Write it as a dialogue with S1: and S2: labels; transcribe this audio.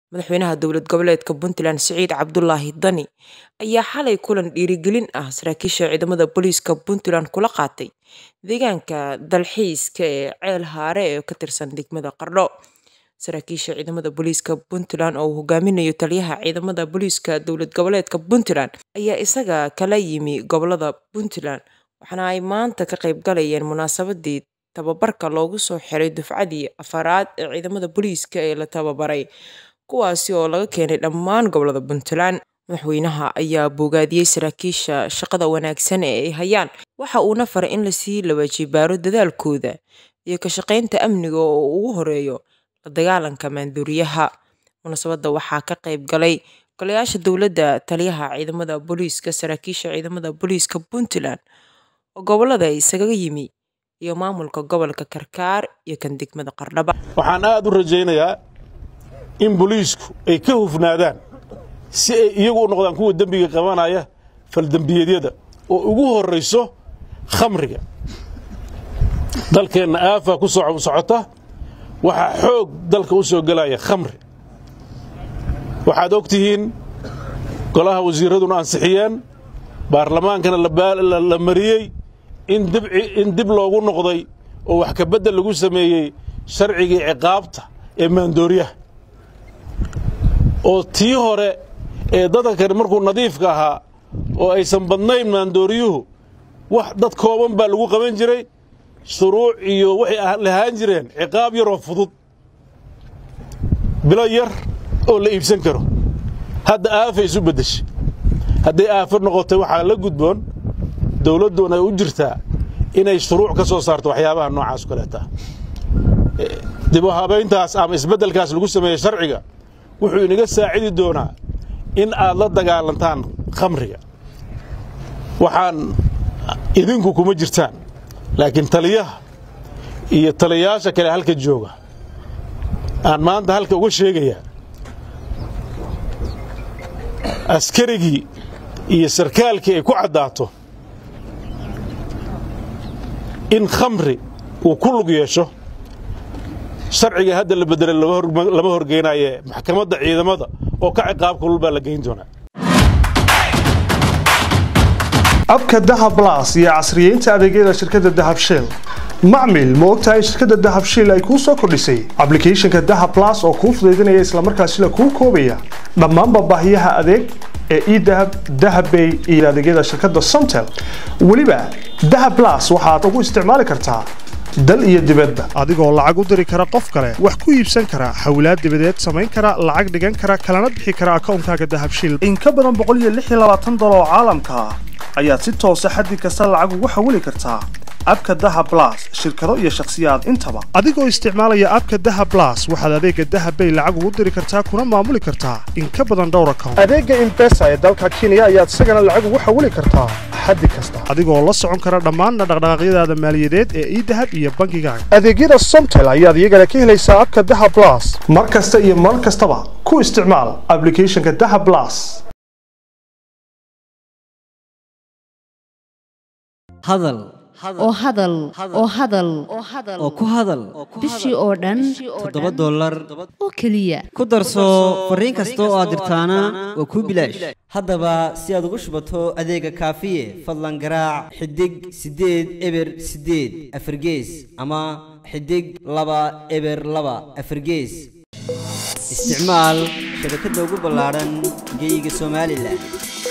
S1: madaxweynaha dowlad goboleedka puntland siciid cabdulaahi dani ayaa xalay kulan dhiirigelin ah saraakiisha ciidamada booliiska puntland kula qaatay deegaanka dalxiiska ee ceel haare ee ka tirsan degmada qardho saraakiisha ciidamada booliiska puntland oo uu hogaaminayo taliyaha ciidamada booliiska dowlad goboleedka puntland ayaa isaga kala yimi gobolada puntland waxaana ay maanta ka qayb galayeen munaasabadii tababarka loogu soo xiray dufcadii afaraad ee ciidamada booliiska ee la tababaray kuwaasi oo laga keenay dhammaan gobolada puntland madaxweynaha ayaa boogaadiyey saraakiisha shaqada wanaagsan ee ay hayaan waxa uuna faray in lasii lawajibaaro dadaalkooda iyo ka shaqaynta amniga oo ugu horeeyo la dagaalanka maanduuriyaha munaasabadda waxaa ka qayb galay golayaasha dowladda taliyaha ciidamada booliiska saraakiisha ciidamada booliiska puntland oo gobolada isaga yimi iyo maamulka gobolka karkaar iyo kan degmada qardhaba
S2: waxaan aad u rajaynayaa in booliisku ay ka hufnaadaan si ay iyagu u noqdaan kuwa dembiga qabanaya faldembiyeedyada oo ugu horrayso khamriga dalkeenna aafaa ku socota waxaa xoog dalka u soo gelaya khamri waxaad og tihiin golaha wasiirraduna ansixiyeen baarlamaankana la mariyey in dib loogu noqday oo wax kabeddel lagu sameeyey sharcigii ciqaabta ee maandooriyaha oo tii hore ee dadkan markuu nadiifka ahaa oo aysan badnayn maandooriyuhu wax dad kooban baa lagu qaban jiray shuruuc iyo waxay lahaan jireen ciqaab yaroo fudud bilo yar oo la iibsan karo hadda aafay isu beddeshay hadday aafo noqotay waxaa la gudboon dawladdoon ay u jirtaa inay shuruuc ka soo saarto waxyaabaha noocaas kaleeta dib u habayntaas ama isbeddelkaas lagu sameeyey sharciga wuxuu inaga saacidi doonaa in aad la dagaalantaan khamriga waxaan idinku kuma jirtaan laakiin taliyaha iyo taliyayaasha kale halka jooga aan maanta halka uga sheegayaa askarigii iyo sarkaalkii ay ku caddaato in khamri uu ku lug yeesho sharciga hadda la beddelay lama horgeynaye maxkamadda ciidamada oo ka ciqaab kulul baa la geyn doonaa
S3: abka dahab blas iyo casriyeynta adeegyada shirkadda dahab shell macmil ma ogtahay in shirkadda dahab shell ay kuu soo kordhisay ablicathonka dahab blas oo kuu fudaydinaya islamarkaasina kuu koobaya dhammaanba baahiyaha adeeg ee edahab dahabbay iyo adeegyada shirkadda somtel weliba dahab blas waxaad ugu isticmaali kartaa dal iyo dibadba adigoo lacag u diri kara qof kale wax ku iibsan kara xawlaad dibadeed samayn kara lacag dhigan kara kalana bixi kara akawnkaaga dahabshil in ka badan boqoliyoaaadoloo caalamka ah ayaad si toosa xaddi kasta lacag ugu xawili kartaa abka daha blas shirkado iyo shakhsiyaad intaba adigoo isticmaalaya abka daha blas waxaad adeega dahabbay lacag ugu diri kartaa kuna maamuli kartaa in ka badan dhowr account adeega imbesa ee dalka kenya ayaad isagana lacag ugu xawili kartaa xaddi kasta adigoo la socon kara dhammaan dhaqdhaqaaqyadaada maaliyadeed ee idahab iyo bankigaaga adeegyada somtel ayaad iyagana ka helaysaa abka daha blas mar kasta iyo mar kastaba ku isticmaal ablicathonka daha blas
S4: hadal
S5: oo hadal oo hadal
S4: oo ku hadal
S5: bishii oo dhan
S4: toddoba dollar
S5: oo keliya
S4: ku darso fariin kasta oo aad dirtaana waa kuu bilaash haddaba si aad ugu shubato adeega kaafiye fadlan garaac xidig siddeed eber siddeed afargees ama xidig laba eber laba afargees isticmaal shabakadda ugu ballaadhan geyga somalilan